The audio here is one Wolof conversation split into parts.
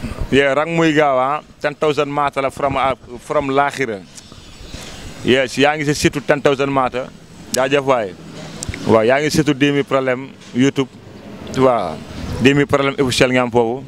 yeah rang muy gaaw ah ten thousand maata la from from laaxira yes yaa ngi si surtout ten thousand maata jaajëf waay waaw yaa ngi surtout dix mille problème YouTube waaw dix mille problème officiel nga am foofu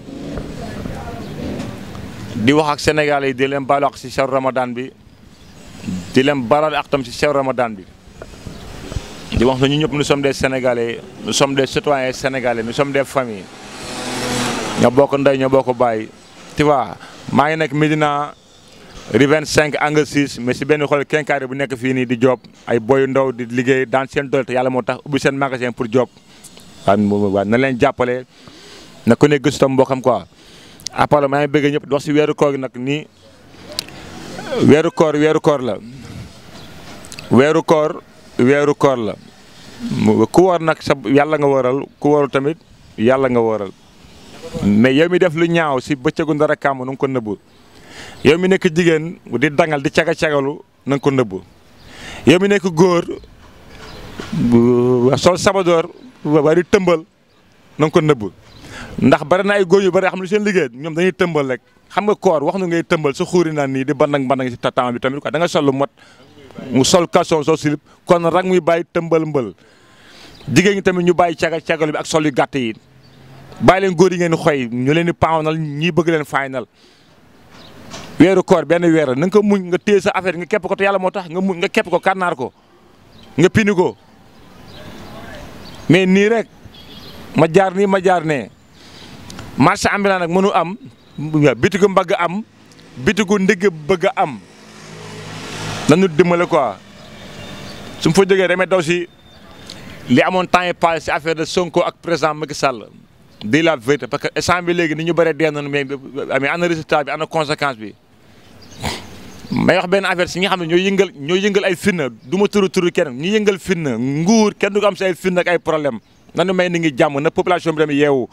di wax ak Sénégalais yi di leen baalu ak si sew Ramadan bi di leen baalu ak tam si sew Ramadan bi di wax na ñu ñëpp nous sommes des Sénégalais nous sommes des citoyens sénégalais nous sommes des familles ñoo bokk ndey ñoo bokk bàyyi tu vois maa ngi nekk Médina rue 25 angle 6 mais si benn xool kenkaari bu nekk fii nii di job ay boyu ndaw di liggéey daan seen doole te yàlla moo tax ubbi seen magasin pour job waaw na leen jàppale na ku ne gëstu tam mbokkam quoi après maa ngi bëgg ñëpp di wax si weeru koor gi nag nii weeru koor weeru koor la weeru koor weeru koor la ku war nag sa yàlla nga waral ku waral tamit yàlla nga waral mais yow mi def lu ñaaw si bëccëgu ndara kàmm na nga ko nëbbu yow mi nekk jigéen di dangal di caga cagalu na nga ko nëbbu yow mi nekk góor sol sabadoor waa di tëmbal na nga ko nëbbu ndax bari na ay góor yu bari xam lu seen liggéey ñoom dañuy tëmbal rek xam nga koor wax nu ngay tëmbal sa xuuri naan nii di bandang bandang si temps bi tamit quoi da nga sol lu mot mu sol caleçon sol slip kon rek muy bàyyi tëmbal mbël jigéen ñi tamit ñu bàyyi caga cagalu bi ak sol yu gàtt yi bàyyi leen góor yi ngeen xoy ñu leen di paawnal ñii bëgg leen faynal weeru koor benn weer na nga ko muñ nga téye sa affaire nga képp ko te yàlla moo tax nga muñ nga képp ko kànnaar ko nga pini ko mais nii rek ma jaar nii ma jaar nee marché ambulant nag mënu am bitigu mbagg am bitigu ndigg bëgg a am nañu dimbale quoi su ma fa jógee damay daw si li amoon temps yi passé si affaire de Sonko ak président Macky Sall di la vérité parce que instant bi léegi ni ñu bëree dee nañu mais mais ana résultat bi ana conséquence bi may wax benn affaire si ñi xam ne ñoo yëngal ñoo yëngal ay fitna du ma turu turu kenn ñu yëngal fitna nguur kenn du ko am si ay fitna ak ay problème nanu may ni ngi jàmm na population bi tamit yeewu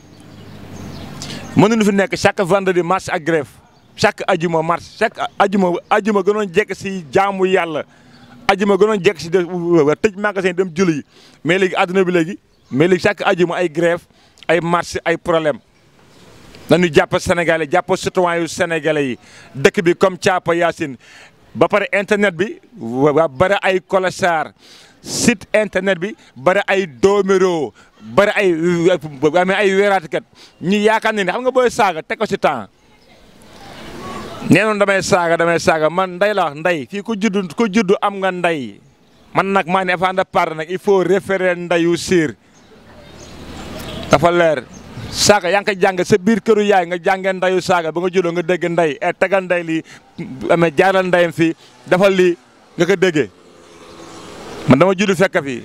mënuñu fi nekk chaque vendredi marche ak grève chaque ajuma marche chaque ajuma ajuma gënoon jekk si jaamu yàlla ajuma gënoon jekk si de tëj magasin dem julli yi mais léegi àdduna bi léegi mais léegi chaque ajuma ay grève ay marche ay problème nañu jàpp sénégalais jàpp citoyen yu sénégalais yi dëkk bi comme Thiapa Yacine ba pare internet bi waa bari ay colossar site internet bi bari ay dooméroo bari ay amee ay weeraatkat ñu yaakaar ne xam nga booy saaga teg ko si temps nee noonu damay saaga damay saaga man nday la wax nday fii ku juddu ku juddu am nga nday man nag maa ne avant de parler nag il faut référer ndayu siir dafa leer saaga yaa ngi koy jàng sa biir këru yaay nga jàngee ndayu saaga ba nga juddoo nga dégg nday e tegal nday lii amee jaaral ndayam fii dafa lii nga ko déggee man dama judd fekk fii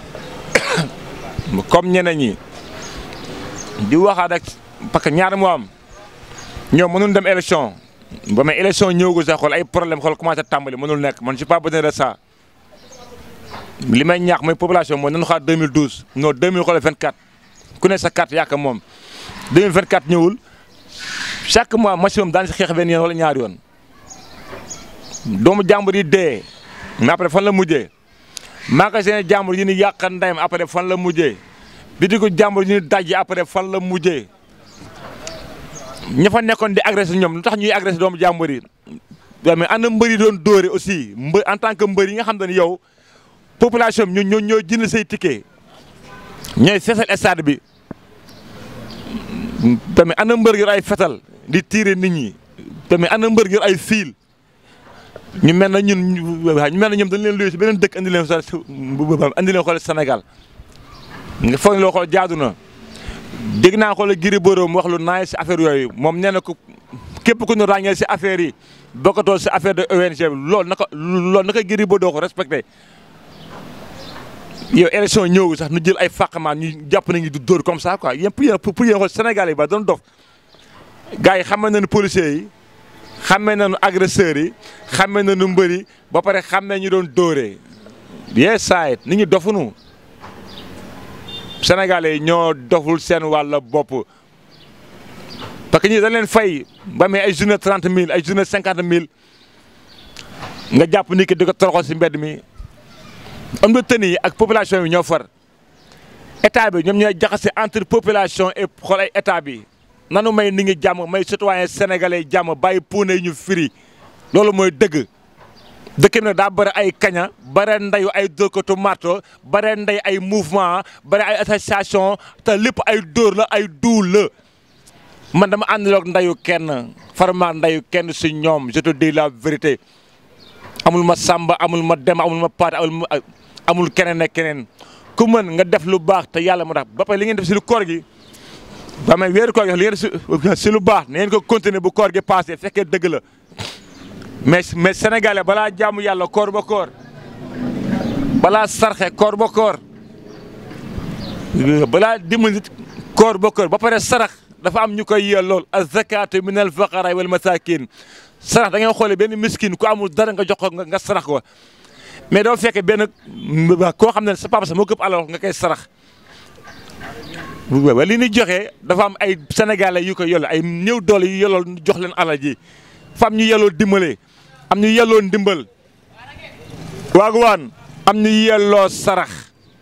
comme ñeneen ñi di waxaat rek parce que ñaar moo am ñoom mënul dem élection ba mais élection ñëwagul sax xool ay problème xool commencé tàmbali mënul nekk man je suis pas besoin de ça li may ñaax mooy population mooy nañu xaar 2012 non 2000 xool 24 ku ne sa carte yaakaar moom 2024 ñëwul chaque mois maximum daan si xeex benn yoon wala ñaari yoon doomu jàmbur yi dee mais après fan la mujjee magasin jàmbur yi ni yàq ndeyam après fan la mujjee bitigu jàmbur yi ni daj après fan la mujjee ña fa nekkoon di agressé ñoom lu tax ñuy agressé doomu jàmbur yi mais ana mbër yi doon dóore aussi mbër en tant que mbër yi nga xam ne yow population bi ñoo ñoo jënd say ticket ñooy feesal stade bi tamit ana mbër yor ay fetal di tiire nit ñi tamit ana mbër yor ay fiil ñu mel na ñun ñu mel na ñoom dañ leen luy si beneen dëkk andi leen sa andi leen xool Sénégal nga foog ne loo xool jaadu na dégg naa xool Gris Bordeaux mu wax lu naay si affaire yooyu moom nee na ko képp ku ñu ràññee si affaire yi bokkatoo si affaire de ONG bi loolu naka loolu naka Gris Bordeaux ko respecté yow élection ñëw sax nu jël ay fàqamaan ñu jàpp nañu du dóor comme ça quoi yéen pour yéen pour yéen xool Sénégal yi ba doon dof gars yi xamee nañu policiers yi xamee nañu agresseurs yi xamee nañu mbër yi ba pare xamee ñu doon dóoree yee saayit nit ñi dofunu Sénégalais yi ñoo doful seen wàll bopp parce que ñii dañ leen fay ba amee ay journée trente mille ay journée cinquante mille nga jàpp ni ki di ko toroxal si mbedd mi am na tëni yi ak population bi ñoo far état bi ñoom ñooy jaxase entre population et xool ay état bi nanu may ni ngi jàmm may citoyen sénégalais jàmm bàyyi puune ñu firi loolu mooy dëgg dëkk bi nag daa bëri ay kaña bare ndeyu ay dóorkatu marto bare ndey ay mouvement bare ay association te lépp ay dóor la ay duul la man dama àndaloog ndeyu kenn farma ndeyu kenn si ñoom je te dis la vérité amul ma sàmba amul ma dem amul ma paat amul ma amul keneen ak keneen ku mën nga def lu baax te yàlla moo tax ba pare li ngeen def si lu koor gi ba may weeru koor gi li ngeen def si lu baax na ngeen ko continuer bu koor gi passé fekkee dëgg la mais mais sénégalais balaa jaamu yàlla koor ba koor balaa sarxe koor ba koor balaa dimbali nit koor ba koor ba pare sarax dafa am ñu koy yeel lool az-zakatu min al-fuqara wal masakin sarax da ngay xoolee benn miskin ku amul dara nga jox ko nga sarax ko mais doo fekkee benn koo xam ne sa papa sax moo këpp alal nga koy sarax wa li ñuy joxe dafa am ay sénégalais yu ko yollo ay néew doole yu yollool jox leen alal ji fa am ñu yelloo dimbale am ñu yelloo ndimbal waagu waan am ñu yelloo sarax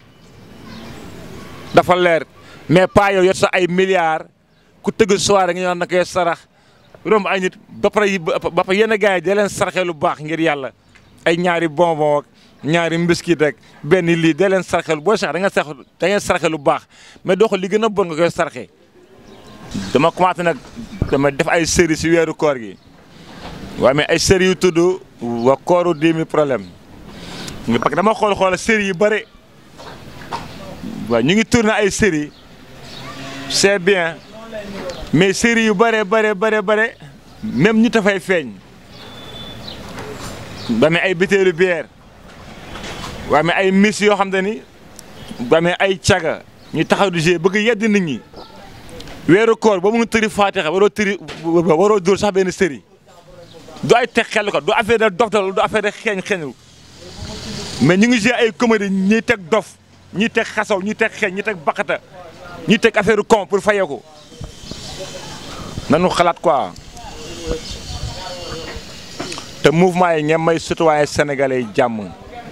dafa leer mais pas yow yot sa ay milliards ku tëgg soirée nga ñaan na koy sarax romb ay nit ba pare ba pare yenn gars yi da leen saraxee lu baax ngir yàlla ay ñaari bonbon ak ñaari mbiskit rek benn lii da leen saraxee lu boo sax da nga sax da ngeen saraxee lu baax mais doo ko li gën a bon nga koy saraxee dama commencé nag dama def ay série si weeru koor gi waaye mais ay série yu tudd wa kooru dix mille problème parce que dama xool xool série yu bëri waaw ñu ngi tourné ay série c'est bien mais série yu bare bare bare bare même ñu tafay feeñ ba mais ay bitéelu bière waaye mais ay miss yoo xam te ni ba mais ay caga ñu taxaw di jouer bëgg yedd nit ñi weeru koor ba mu tëri faatixa waroo tëri waroo dóor sax benn série du ay teg xel ko du affaire de dof du affaire de xeeñ xeeñu mais ñu ngi jouer ay comédie ñiy teg dof ñiy teg xasaw ñiy teg xeeñ ñiy teg baqata ñiy teg affaire con pour fayeeku nanu xalaat quoi te mouvement yi ngeen may citoyen sénégalais yi jàmm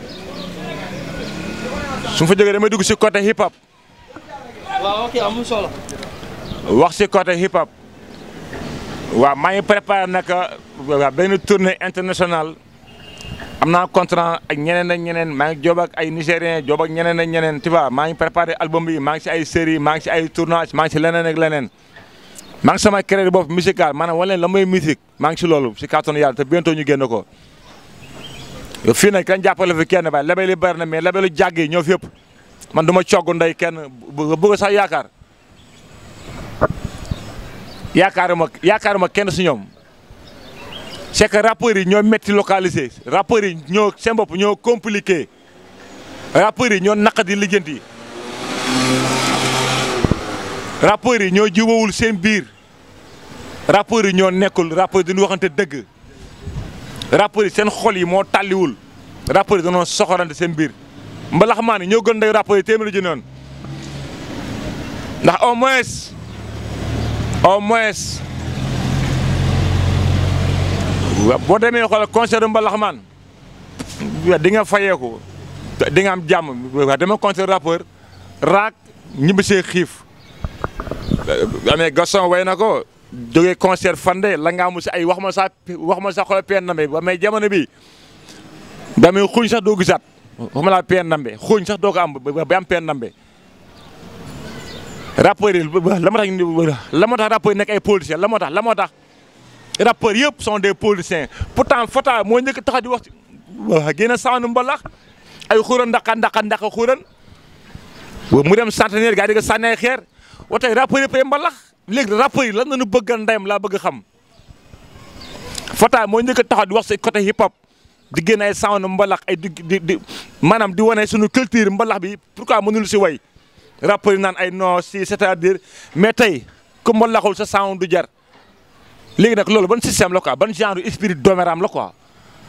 su ma fa jógee damay dugg si côté hip hop. waaw ok amul solo. wax si côté hip hop waaw maa ngi préparé nag waaw benn tournée internationale am naa contrat ak ñeneen ak ñeneen maa ngi joob ak ay nigériens joob ak ñeneen ak ñeneen tu vois maa ngi préparé album bi maa ngi si ay série maa ngi si ay tournage maa ngi si leneen ak leneen. maa ngi sama crédit bopp musical maanaam wane leen la may musique maa ngi si loolu si kàttanu yàlla te bientôt ñu génn ko fii nag kañ jàppale fi kenn ba label yi bari na mais labelu jàgg yi ñoo fi yëpp man du ma cogg ndey kenn bëgg sax yaakaar yaakaaruma yaakaaruma kenn si ñoom c'est que rappeurs yi ñoo métti localisé rappeurs yi ñoo seen bopp ñoo compliqué rappeurs yi ñoo naqadi lijjanti rappeurs yi ñoo jubawul seen biir rappeurs yi ñoo nekkul rappeurs yi dañu waxante dëgg rappeurs yi seen xol yi moo tàlliwul rappeurs yi dañoo soxorante seen biir mbalax maa ni ñoo gën day rappeurs yi téeméeri ji noonu ndax au moins au moins boo demee xool concert mbalax maan di nga fayeeku di nga am jàmm waaw dama concert rappeur raak ñibbisee xiif amee Gaston way na ko jógee concert fande la nga amu si ay wax ma sax wax ma sax xool peen nambe ba mais jamono bi ba muy xuñ sax doo gisaat wax ma laa peen nambe xuñ sax doo ko am ba am peen nambe rappeurs yi la moo tax la moo tax rappeurs yi nekk ay politiciens la moo tax la moo tax rappeurs yëpp sont des politiciens pourtant Fata moo njëkk tax di wax ci génn saanu mbalax ay xuran ndaqa ndaqa ndaqa xuran mu dem centenaire gaa di nga sànni ay xeer wa tey rappeurs yëpp ay mbalax léegi rappeurs yi lan la ñu bëgg a ndeyam laa bëgg xam Fata moo njëkk taxaw di wax si côté hip hop di génn ay saanu mbalax ay di di di maanaam di wane suñu culture mbalax bi pourquoi mënul si way rappeurs yi naan ay non si c'est-à-dire mais tey ku mbalaxul sa sound du jar léegi nag loolu ban système la quoi ban genre esprit dooméram la quoi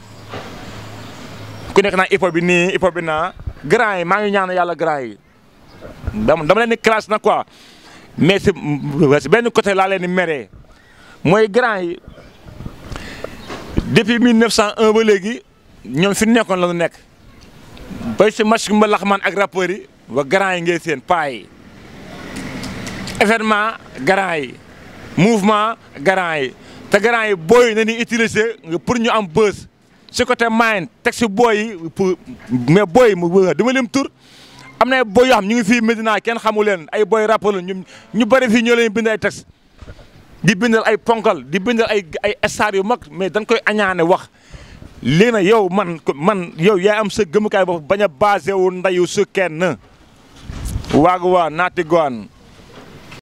ku nekk naa hip hop bi nii hip hop bi naa grand yi maa ngi ñaan yàlla grand yi dama dama leen di classe na quoi mais si si benn côté laa leen di meree mooy grand yi depuis 1901 ba léegi ñoom fi nekkoon la ñu nekk bay si match mbalax man ak rappeurs yi wa grand yi ngay seen paa yi événement grand yi mouvement garant yi te garant yi booy na ñuy utiliser pour ñu am buzz si côté mind teg si booy yi pour mais booy mu dama lim tur am na ay booy yoo xam ñu ngi fii Medina kenn xamu leen ay booy rappeur la ñu ñu bëri fii ñoo leen bind ay texte di bindal ay ponkal di bindal ay ay star yu mag mais dañ koy añaane wax léegi nag yow man man yow yaa am sa gëmukaay bopp bañ a basé wu ndayu su kenn waagu waa naati goan